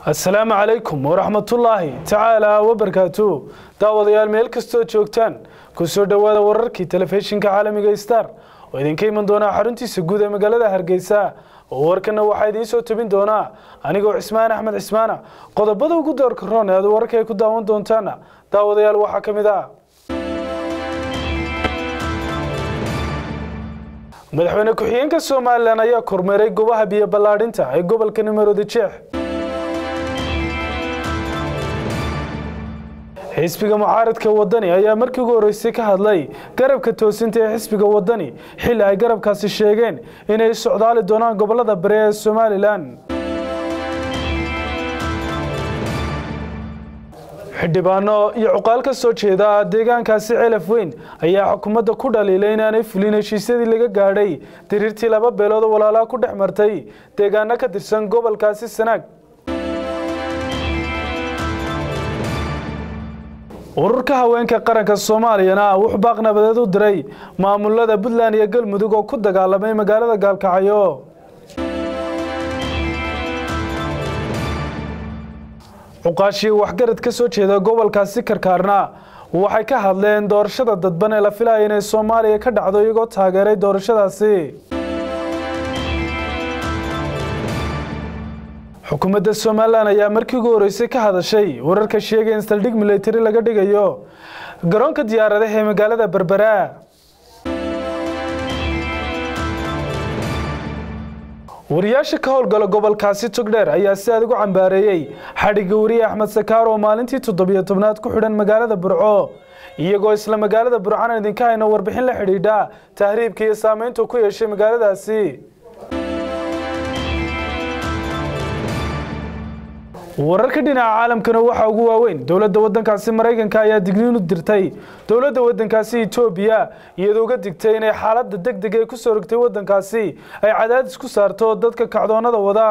asalaamu calaykum waraxmatullaahi tacaala wabarkaatu daawadayaal meel kastoo joogtaan ku soo dhowaada wararkii telefishinka caalamiga star oo idinka iman doonaa xaruntiisa guud ee magaalada hargeysa oo warkana waxaa idiin soo tebin doonaa anigoo cismaan axmed cismaana qodobada ugu doorka roon ee aad wararka ay ku daawan doontaana daawadayaal waxaa ka mid ah madaxweyne ku-xigeenka somalilan ayaa kormeeray goobaha biyo ballaadhinta ee gobolka nimaroodi jeex xisbiga mucaaradka wadani ayaa markii ugu horreysay ka hadlay garabka toosinta ee xisbiga wadani xilli ay garabkaasi sheegeen inay socdaali doonaan gobolada bari ee somalilan xildhibaano iyo cuqaal ka soo jeeda deegaankaasi celaf weyn ayaa xukuumadda ku dhaliilay inaanay fulin heshiisyadii laga gaadhay diriirtii laba beelood oo walaalaha ku dhex martay deegaano ka tirsan gobolkaasi sanaag ururka haweenka qaranka soomaaliyana wuxuu baaq nabadeed u diray maamulada puntland iyo galmudug oo ku dagaalamay magaalada gaalkacyo cuqaashii waxgarad ka soo jeeda gobolkaasi karkaarna waxay ka hadleen doorashada dadban ee la filaya inay soomaaliya ka dhacdo iyagoo taageeray doorashadaasi xukuumadda somalilan ayaa markii ugu horreysay ka hadashay wararka sheegay in saldhig military laga dhigayo garoonka diyaaradaha ee magaalada berbera wariyaasha ka howlgala gobolkaasi togdheer ayaa si aad ugu cambaareeyey xadhigga wariye axmed sakaar oo maalintii toddobiyo tobnaad ku xidhan magaalada burco iyagoo isla magaalada burcana idinka hayno warbixin la xidhiidha tahriibka iyo saameyntu ku yeeshay magaaladaasi wararka dhinaca caalamkana waxaa ugu waaweyn dowladda waddankaasi maraykanka ayaa digniin u dirtay dowladda waddankaasi etoobiya iyadoo uga digtay inay xaaladda deg deg ee ku soo rogtay waddankaasi ay cadaadis ku saarto dadka kacdoonnada wada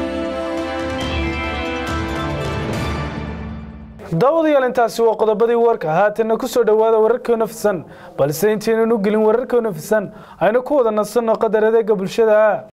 daawadayaal intaasi waa qodobadii warka haatanna ku soo dhowaada wararkoo nafisan balse intaynan u gelin wararkoo nafisan aynu ku wada nasanno qadar adeega bulshada